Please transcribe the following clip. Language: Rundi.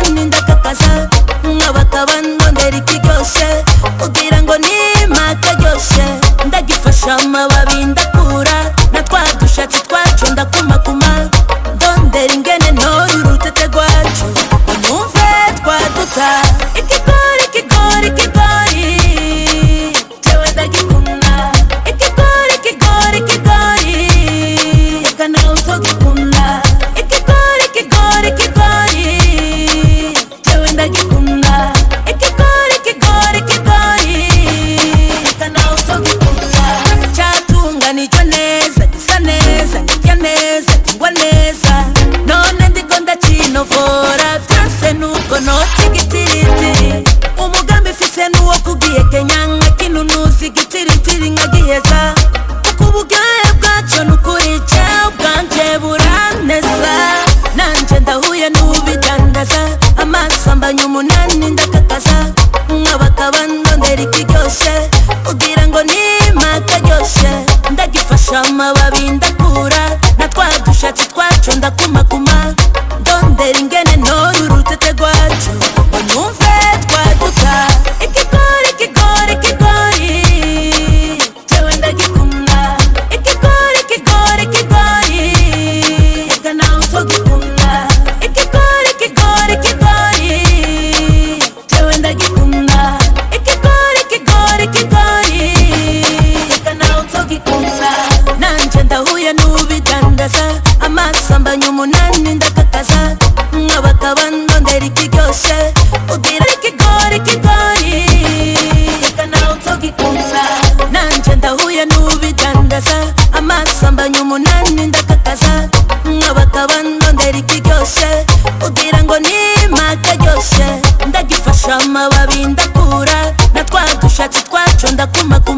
umunani ndakakaza nkabakaba ndondera ikiryoshe kugira ngo nima karyoshe ndagifasha amababi ndakura na twa dushatsi twacu ndakumakuma ndondera ingene ntoye urutete rwacu ngo numve twaduta ikigori ikigori ikigori jewe ndagikunda ikigori ikigori ikigori reka nawe utogikunda ikigori ikigori ikigori jewe ndagikunda ikigori ikigori ikigori reka nawe utogikunda cyatunganijwe neza gisa neza kirya neza kingwa neza none ndiko ndakinovora byose nuko nota igitiritiri umugambi mfise nuwo kugiye kenya nkakinunuza igitiritiri nkagiheza kuko uburyohe bwaco nukuri jewe bwanje buraneza nanje ndahuye n'ubidandaza amaso ambanye umunani ndakakaza nkabakaba ndondera ikiryoshe kugira ngo nima karyoshe ndagifasha amababi ndakura na twa dushatsi twacu ndakumakuma ndondera ingene ntoye urutete rwacu ngo numve twaduka ikigori ikigori ikigori jewe ndagikunda ikigori ikigori ikigori reka nawe utogikunda ikigori ikigori ikigori jewe ndagikunda ikigori ikigori ikigori reka nawe utogikunda nanje ndahuye n'ubidandaza amaso ambanye umunani ndakakaza nkabakaba ndondera ikiryoshe ugira ikigori ikigori reka nawe utogikunda nanje ndahuye n'ubidandaza amaso ambanye umunani ndakakaza nkabakaba ndondera ikiryoshe kugira ngo nima karyoshe ndagifasha amababi ndakura na twa dushatsi twacu ndakumakuma